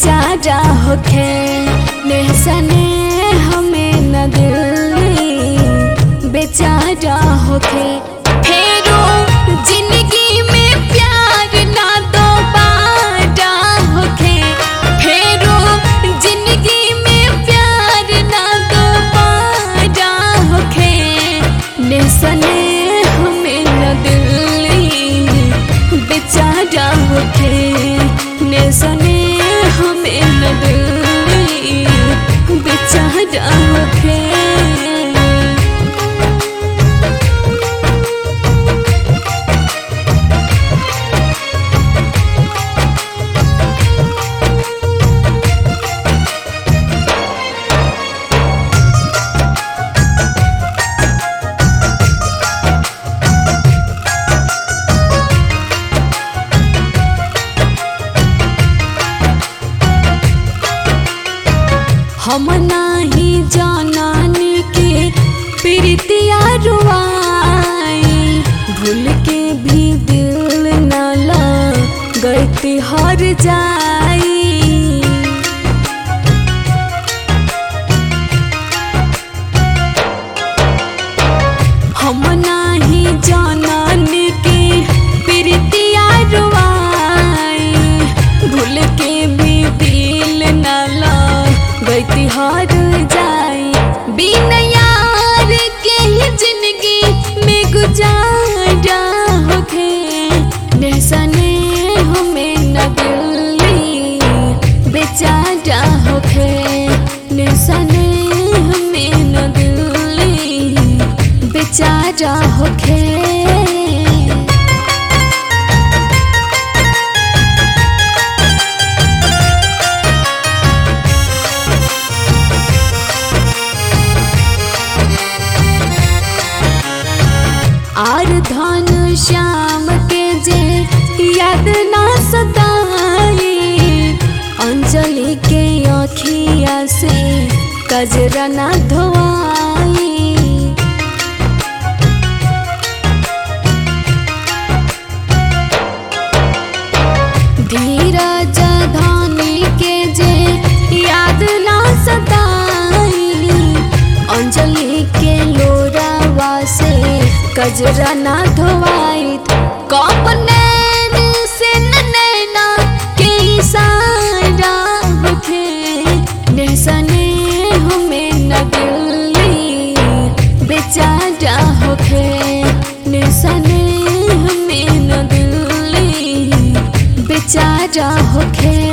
बेचारा होखे नेहसने हमें न दिल बेचारा होखे फेरो जिंदगी में प्यार ना दोबारा होखे फेरो जिंदगी में प्यार ना दोबारा होखे नेहसने हमें न दिल बेचारा होखे नेहसने हमें न दिल बेचारा होखे हम नाही जाननी के प्रीतिया रुआई भूल के भी दिल न लगती हर जाई हम नाही जाननी के प्रीतिया रुआई भूल के भी दिल न लगती हर जाई बिन यार के ही जिंदगी में गुजारा होखे नेहसने हमें न दिल्ली बेचारा होखे नेहसने हमें न दिल्ली बेचारा होखे आर धन श्याम के जे याद ना सताई अंजलि के अखिया से कजरा ना धोआई धीरज धानी के जे याद ना सताई अंजलि के लोरावा से कजरा ना धोवाई कब नैन से नैना के इशारा होखे नेहसने हमें न दिल्ली बेचारा होखे नेहसने हमें न दिल्ली बेचारा होखे